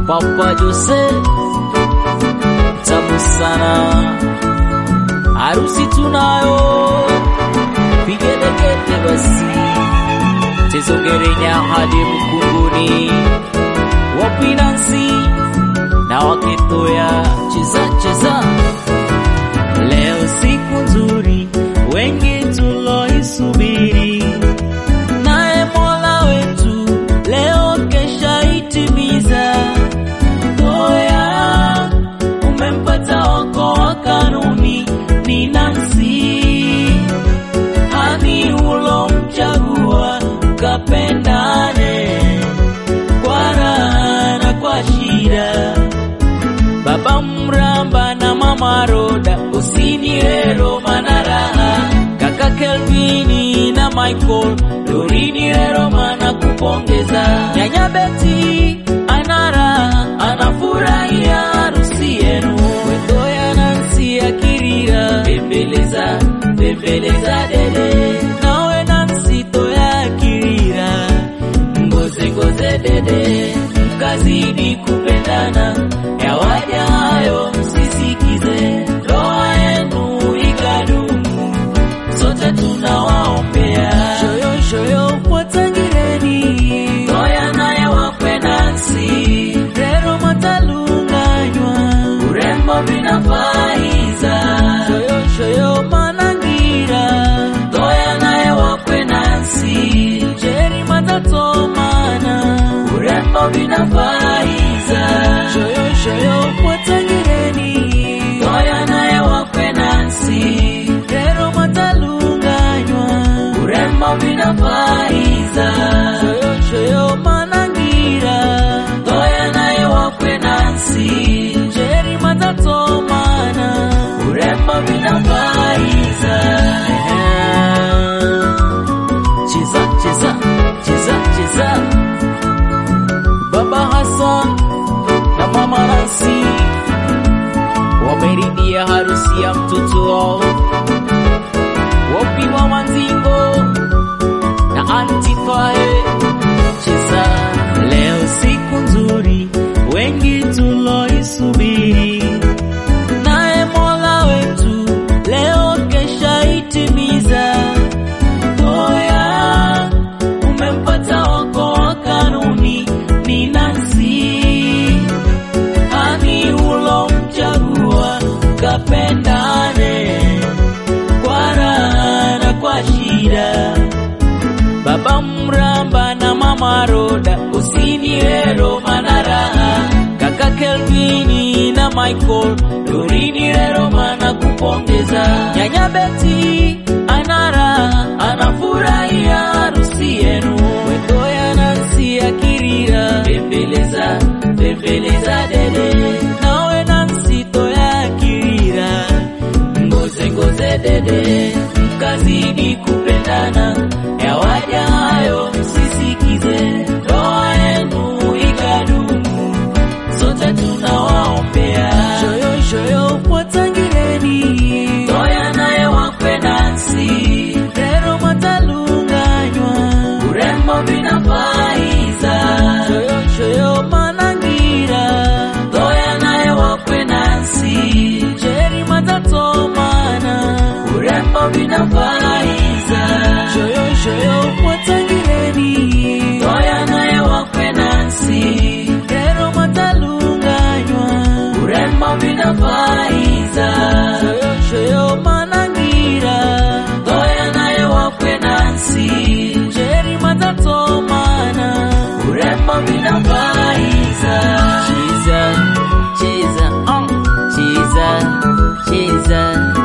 Papa Jose tamu sana, harusi tunayo, vigelegele basi, tezogerenya hadi mkunguni, wapinansi na wakitoya cheza cheza. Leo siku nzuri, wengi tuloisubiri, naye Mola wetu leo kesha itimiza. Toya umempata wako wa kanuni, ni Nancy hani ulomchagua, kapendane kwa raha na kwa shida Baba Mramba na Mama Roda, usinirero manaraha. Kaka Kelvini na Michael, Dorinirero mana kupongeza. Nyanya Beti anara anafurahia harusi yenu. Wetoya Nansi akirira, bembeleza bembeleza dede. Nawe Nansi toya akirira, ngoze ngoze dede, mkazidi kupendana yawaja hayo msisikize, ndoa yenu ikadumu, sote tunawaombea. Shoyo shoyo watangireni, toya naye wakwe Nansi, rero matalunganywa, urembo vinafaiza. Shoyo shoyo manangira, toya naye wakwe Nansi, jeri matatomana, urembo vinafaiza. Shoyo shoyo watangireni, toya naye wakwe Nansi, rero matalunganywa, urembo vinafaiza. Shoyo shoyo manangira, toya naye wakwe Nansi, jeri matatomana, urembo vinafaiza. Cheza cheza cheza cheza Baba Hassan na Mama Nancy wameridia harusi ya mtoto wao, wapi Mama Nzingo na Auntie Faye. Cheza leo, siku nzuri, wengi tuloisubiri, naye Mola wetu leo kesha itimiza. Toya umempata wako wa kanuni, ni Nancy hani ulomchagua, kapendane kwa raha na kwa shida. Baba Mramba na Mama Roda, usinirero manaraha. Kaka Kelvini na Michael, Dorinirero mana kupongeza. Nyanya Beti anara anafurahia harusi yenu. Wetoya Nansi akirira, bembeleza bembeleza dede. Nawe Nansi toya akirira, ngoze ngoze dede, mkazidi kupendana, yawaja hayo msisikize, ndoa yenu ikadumu, sote tunawaombea. Shoyo shoyo watangireni, toya naye wakwe Nansi, rero matalunganywa, urembo vinafaiza. Shoyo shoyo manangira, toya naye wakwe Nansi, jeri matatomana, urembo vinafaiza. Shoyo shoyo watangireni, toya naye wakwe Nansi, rero matalunganywa, urembo vinafaiza. Shoyo shoyo manangira, toya naye wakwe Nansi, jeri matatomana, urembo vinafaiza. Cheza cheza uh, cheza cheza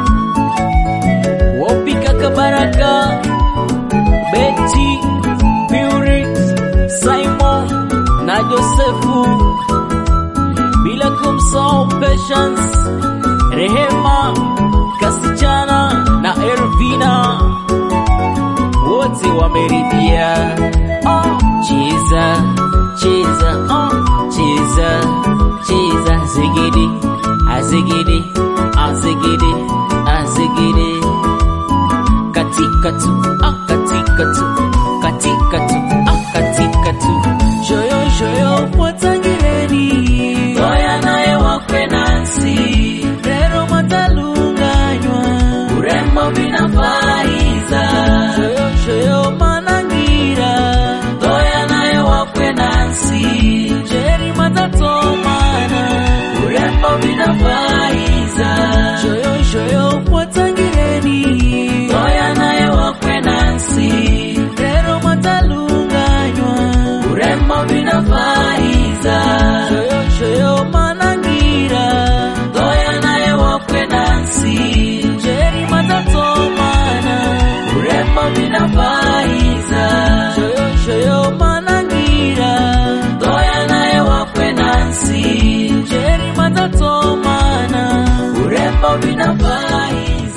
wapika kabaraka Betty Puri Simon na Josefu bila kumsahau Patience Rehema Kasichana na Ervina wote wameridhia. Oh, cheza cheza oh, cheza cheza zigidi azigidi azigidi azigidi katika tu ah, katika tu katika tu ah, katika tu shoyo shoyo watangireni matatomana urembo vinafaiza shoyo shoyo kwatangireni toya naye wakwe nansi rero matalunganywa urembo vinafaiza shoyo shoyo manangira toya naye wakwe nansi jeri matatomana urembo vinafaiza shoyo shoyo manangira toya naye wakwe nansi jeri matatomana urembo vinafaiza